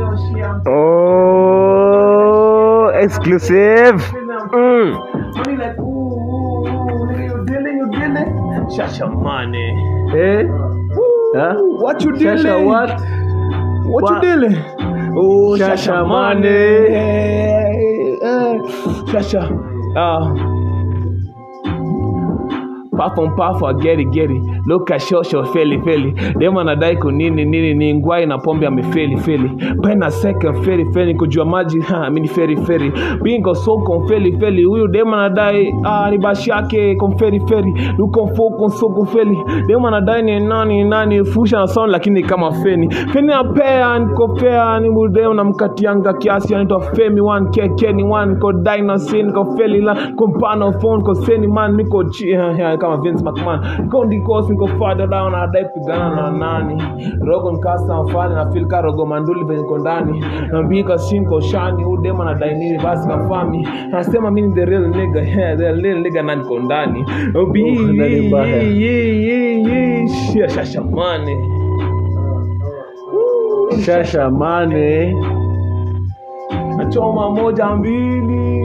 Oh, exclusive. Mm. Money like, ooh, ooh, ooh, nigga, you dealing, you dealing. Shasha money. Eh? Huh? What you dealing? Shasha what? What, What? you dealing? Oh, Shasha Shasha money. money. Eh, Shasha. Ah. Puff on puff or get it get it. Look at short short feli feli. Dem anadai kunini nini ni ngwai na pombe amefeli feli. Pena second feli feli kujua maji ha mimi ni feri feri. Bingo so kon feli feli. Huyu dem anadai ah ni bashi yake kon feri feri. Luko fo kon so kon feli. Dem anadai ni nani nani fusha na sound lakini kama feni. Feni apea niko fair ni mudem na mkatianga kiasi anaitwa Femi one keke ni one ko dinosaur niko feli la ko mpano phone ko seni man niko chi ha, ha, kama Vince McMahon niko ndiko niko father down na dai pigana na nani rogo nkasa mfani na feel ka rogo manduli venye niko ndani na mbika shinko shani udema na dai nini basi kafami nasema mimi ni the real nigga yeah, the real nigga na niko ndani obi Oh, ndani mbaya. ye ye ye shia shasha mane Shasha money. nachoma moja mbili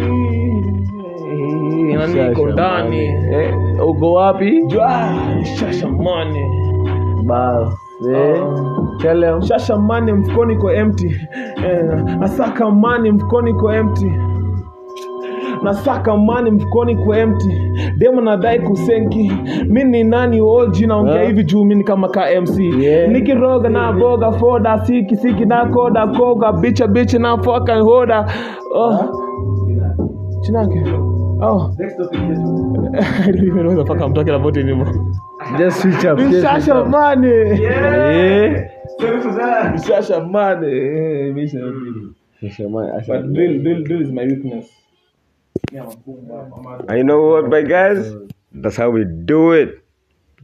na niko Shasha ndani money. Eh, uko wapi? Jwa, shasha mane Basi. Eh. Tell him. shasha mane mfukoni ko empty eh, nasaka mane mfukoni ko empty nasaka mani mfukoni ko empty demo nadai kusenki mi ni nani oji naongea Huh? hivi juu mi ni kama ka mc Yeah. nikiroga na boga foda siki siki na koda koga bicha bicha na fucking hoda oh. chinake oh I don't even know what the fuck I'm talking about anymore. Just switch up. just switch Mishasha up. money. Eh. Mishasha money. Eh, Misha money. Shasha money. I But said- drill, drill, drill is my weakness. And you know what, my guys? That's how we do it.